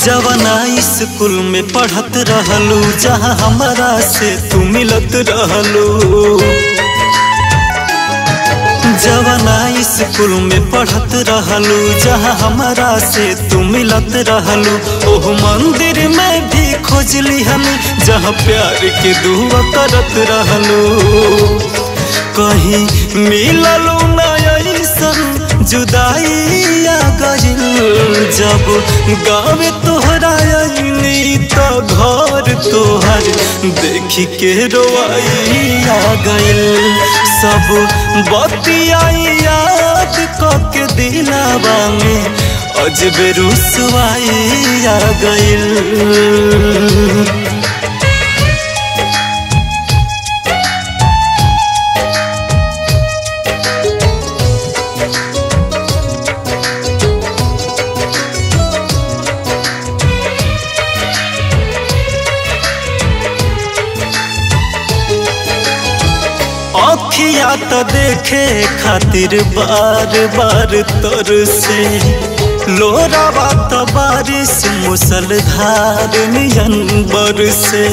जवना स्कूल में पढ़त रहलू जहाँ हमारा से तू मिलत रहलू जवना स्कूल में पढ़त रहलू जहाँ हमारा से तू मिलत रहलू ओह मंदिर में भी खोजली हमी जहाँ प्यार के दुआ करत रहलू कहीं मिललू ना ऐसन जुदाई आ गइल जब गाँव तोहरा अइनी तो घर तोहर देखी के रोआई आ गइल सब बतियाई याद के दिलावा में अजबे रुसवाई आ गइल अखिया तो देखे खातिर बार बार तर से लोरावा तो बारिश मुसलधार नियन बर से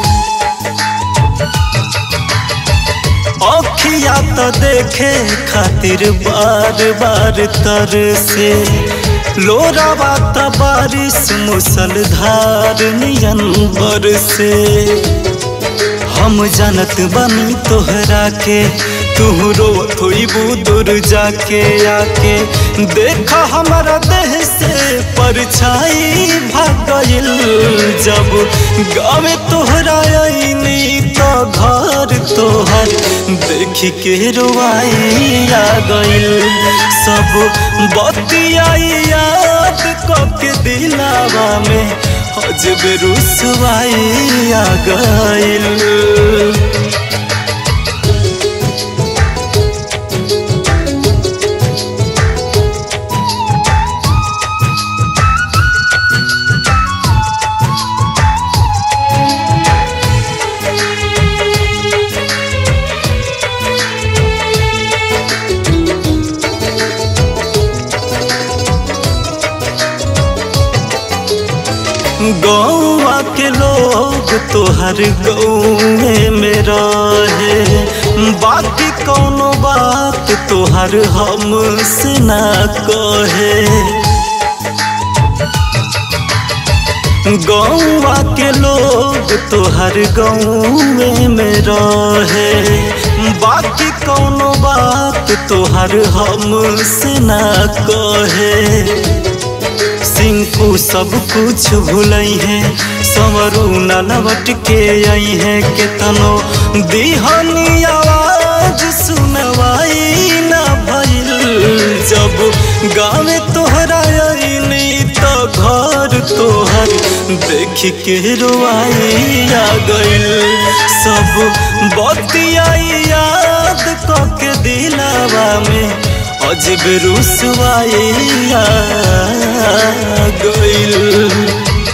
अखिया तो देखे खातिर बार बार तर से लोरावा तो बारिश मुसलधार नियन बर से हम जानत बनी तोहरा के तू रोत होइबू दूर जाके आके देखा हमारा देह से परछाई भागल जब गाँव तोहरा आईनी तो घर तोहर देख के रोआई आ गइल सब बतियाई याद के दिलावा में अजब रुसवाई आ गइल गौवा के लोग तोहर गौए में रहे बाकी कौनो बात तोहर हमसे ना कहे गौवा के लोग तोहर गौए में रहे बाकी कौनो बात तोहर हमसे ना कहे सिंकू सब कुछ भूलई है संवरू न लवट के आई है केतनो दिहनी आवाज सुनवाई न भइल जब गाँव तोहरा आईनी तो घर तोहर देख के रोआई आ गइल सब बतियाई याद के दिलावा में अजब रुसवाई आ गइल